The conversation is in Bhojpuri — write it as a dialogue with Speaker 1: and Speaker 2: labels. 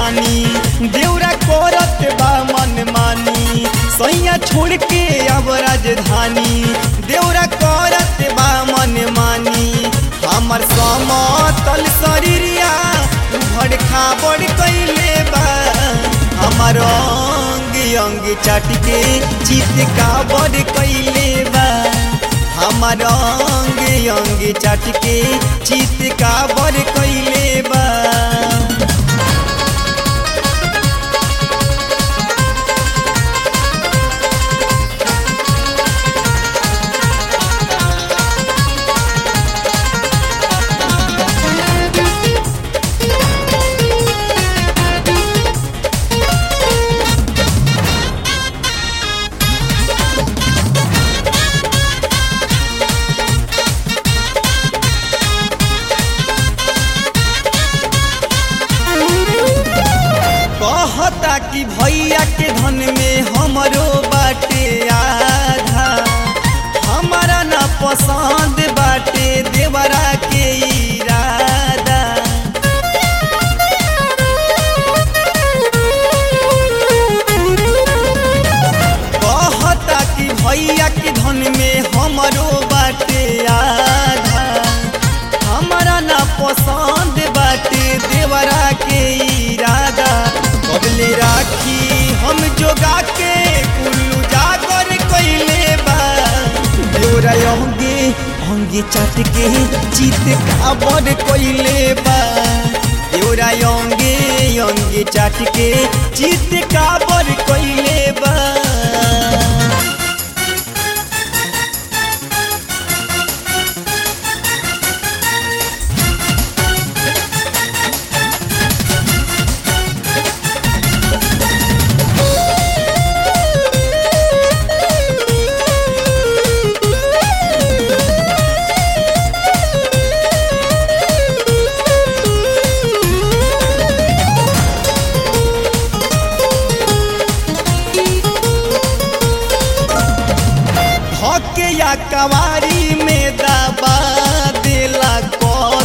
Speaker 1: राजधानी देवरा करत बा मन मानी सैया छोड़ के अब राजधानी देवरा करत बा मन मानी हमर समतल शरीरिया उभड़ खाबड़ कैले बा हमर अंग अंग चाट के चित काबड़ कैले बा हमर अंग अंग चाट के चित काबड़ कैले बा कहता कि भैया के धन में हमरो बाटे आधा हमारा ना पसंद बाटे देवरा के इरादा कहता कि भैया के धन में हमरो बाटे आधा हमारा ना पसंद बाटे देवरा के इरादा कबले राखी हम जोगा के कुल्लू जागर कैले बा देवरा अंगे अंगे चाट के चित काबर कैले बा देवरा अंगे अंगे चाट के चित काबर कैले बा